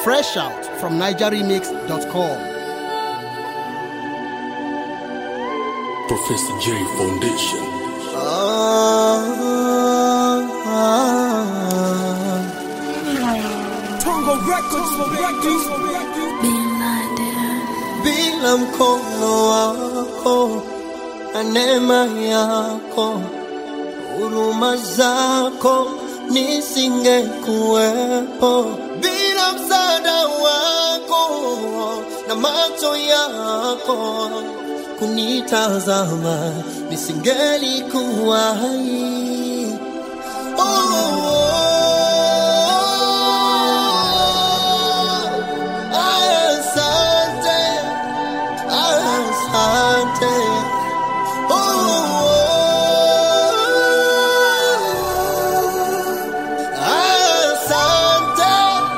Fresh out from NigerRemix.com. Professor J Foundation. Tongo Records, Records, bila mkono wako na neema yako, huruma zako nisingekuwepo. Bila msaada wako na macho yako kunitazama, nisingelikuwa hai. Oh, asante. Asante. Oh, asante.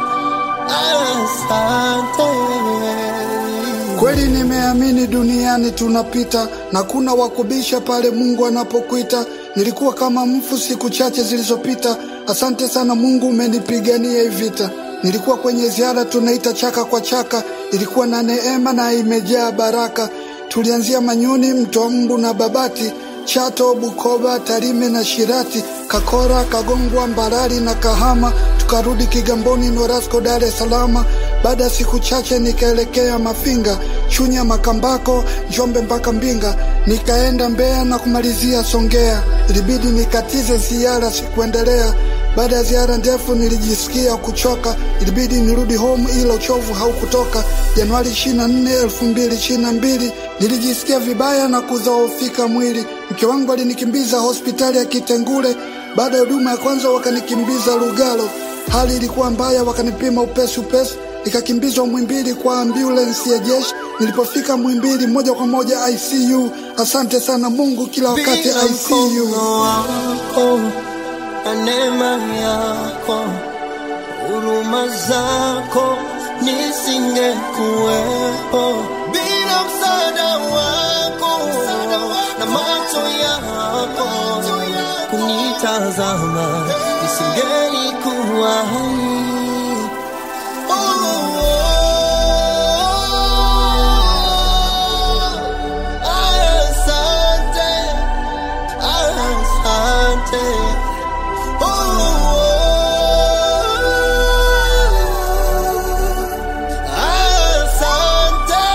Asante. Kweli nimeamini duniani tunapita na kuna wakubisha pale Mungu anapokuita. Nilikuwa kama mfu siku chache zilizopita. Asante sana Mungu, umenipigania hii vita. Nilikuwa kwenye ziara tunaita chaka kwa chaka, ilikuwa na neema na imejaa baraka. Tulianzia Manyuni, Mto Mbu na Babati, Chato, Bukoba, Tarime na Shirati, Kakora, Kagongwa, Mbarali na Kahama, tukarudi Kigamboni, Norasco, Dar es Salaam. Baada ya siku chache nikaelekea Mafinga, Chunya, Makambako, Njombe mpaka Mbinga, nikaenda Mbeya na kumalizia Songea. Ilibidi nikatize ziara, sikuendelea. Baada ya ziara ndefu nilijisikia kuchoka, ilibidi nirudi home, ila uchovu haukutoka. Januari 24, 2022 nilijisikia vibaya na kudhoofika mwili. Mke wangu alinikimbiza hospitali ya Kitengule. Baada ya huduma ya kwanza wakanikimbiza Lugalo, hali ilikuwa mbaya, wakanipima upesi upesi, nikakimbizwa Mwimbili kwa ambulensi ya jeshi. Nilipofika Mwimbili moja kwa moja ICU. Asante sana Mungu, kila wakati Bila ICU. mkono wako na neema yako, huruma zako nisingekuwepo. Bila msaada wako na macho yako kunitazama, nisingelikuwa hai. Oh, asante. Asante. Oh, asante.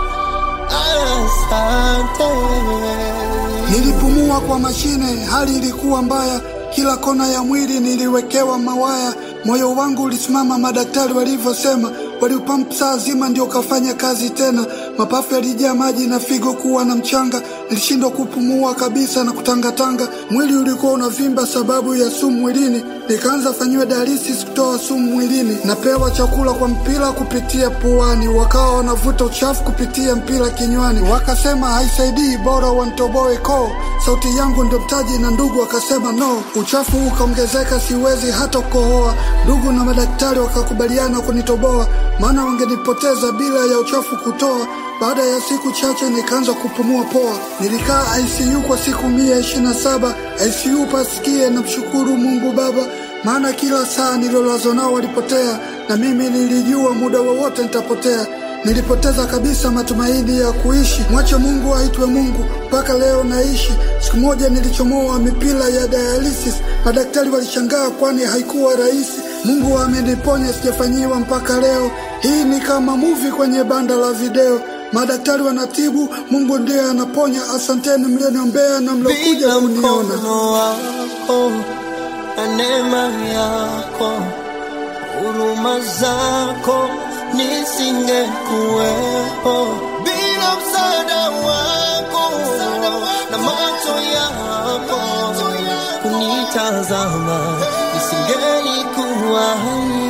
Asante. Nilipumua kwa mashine, hali ilikuwa mbaya, kila kona ya mwili niliwekewa mawaya. Moyo wangu ulisimama, madaktari walivyosema, waliupampu saa zima ndio ukafanya kazi tena. Mapafu yalijaa maji na figo kuwa na mchanga, nilishindwa kupumua kabisa na kutangatanga. Mwili ulikuwa unavimba sababu ya sumu mwilini, nikaanza fanyiwa dialysis kutoa sumu mwilini. Napewa chakula kwa mpira kupitia puani, wakawa wanavuta uchafu kupitia mpira kinywani, wakasema haisaidii, bora wantoboe koo. Sauti yangu ndio mtaji, na ndugu wakasema no. Uchafu ukaongezeka, siwezi hata kukohoa. Ndugu na madaktari wakakubaliana kunitoboa, maana wangenipoteza bila ya uchafu kutoa. Baada ya siku chache nikaanza kupumua poa. Nilikaa ICU kwa siku mia ishirini na saba ICU pasikie na mshukuru Mungu Baba, maana kila saa nilolazwa nao walipotea, na mimi nilijua muda wowote nitapotea. Nilipoteza kabisa matumaini ya kuishi. Mwache Mungu aitwe Mungu, mpaka leo naishi. Siku moja nilichomoa mipira ya dialysis, madaktari walishangaa, kwani haikuwa rahisi. Mungu ameniponya, sijafanyiwa mpaka leo. Hii ni kama muvi kwenye banda la video. Madaktari wanatibu, Mungu ndiye anaponya. Asanteni mlioniombea na mliokuja Bila kuniona. mkono wako na neema yako, huruma zako nisingekuwepo. Bila msaada wako na macho yako kunitazama, nisingelikuwa hai.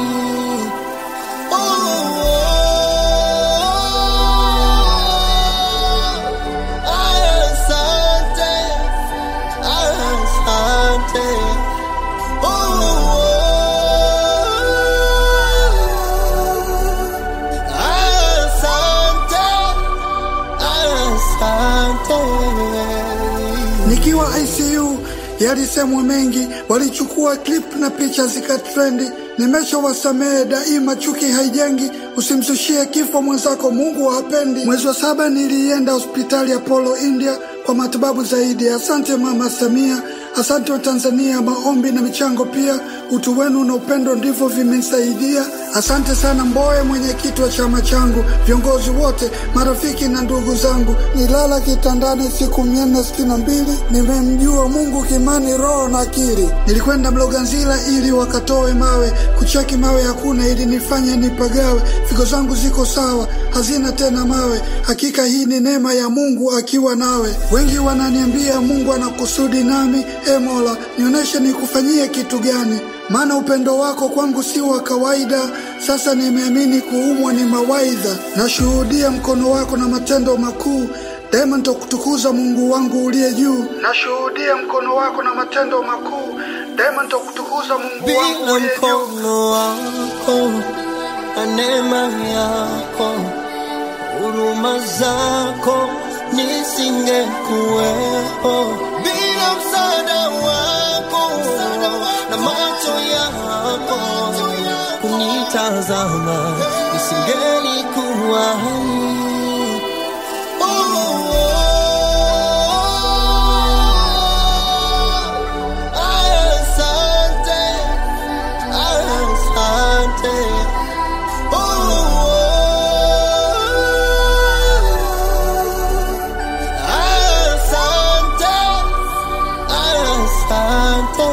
Oh, asante. Asante. Oh, asante. Asante. Nikiwa ICU yalisemwa mengi, walichukua clip na picha zikatrendi. Nimeshawasamehe daima, chuki haijengi, usimzushie kifo mwenzako, Mungu hapendi. Mwezi wa saba nilienda hospitali ya Polo India kwa matibabu zaidi. Asante Mama Samia, asante wa Tanzania, maombi na michango pia, utu wenu na upendo ndivyo vimenisaidia. Asante sana Mbowe, mwenyekiti wa chama changu, viongozi wote, marafiki na ndugu zangu. Nilala kitandani siku mia nne sitini na mbili, nimemjua Mungu kimani, roho na akili. Nilikwenda Mloganzila ili wakatoe mawe, kucheki mawe hakuna, ili nifanye nipagawe. Figo zangu ziko sawa, hazina tena mawe. Hakika hii ni neema ya Mungu akiwa nawe. Wengi wananiambia Mungu ana kusudi nami, e Mola, nionyeshe nikufanyie kitu gani maana upendo wako kwangu si wa kawaida. Sasa nimeamini kuumwa ni mawaidha, nashuhudia mkono wako na matendo makuu. Daima nitakutukuza Mungu wangu uliye juu. Nashuhudia mkono wako na matendo makuu. Daima nitakutukuza Mungu wangu bila uliye juu. mkono wako na neema yako, huruma zako nisingekuwepo. Bila msaada wako na macho yako kunitazama, nisingelikuwa hai. Asante, asante. Asante, asante.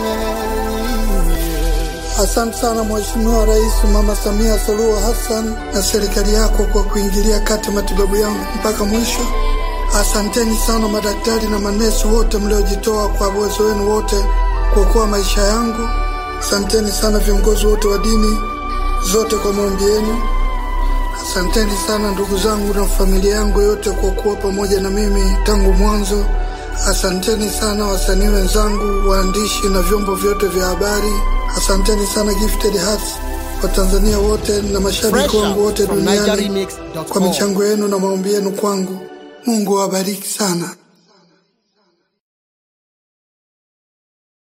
Asante sana Mheshimiwa Rais Mama Samia Suluhu Hassan na serikali yako kwa kuingilia kati matibabu yangu mpaka mwisho. Asanteni sana madaktari na manesi wote mliojitoa kwa uwezo wenu wote kuokoa maisha yangu. Asanteni sana viongozi wote wa dini zote kwa maombi yenu. Asanteni sana ndugu zangu na familia yangu yote kwa kuwa pamoja na mimi tangu mwanzo. Asanteni sana wasanii wenzangu, waandishi na vyombo vyote vya habari. Asanteni sana Gifted Hearts, Watanzania wote na mashabiki Fresh wangu wote out from duniani NigeriMix.com. kwa michango yenu na maombi yenu kwangu. Mungu awabariki sana.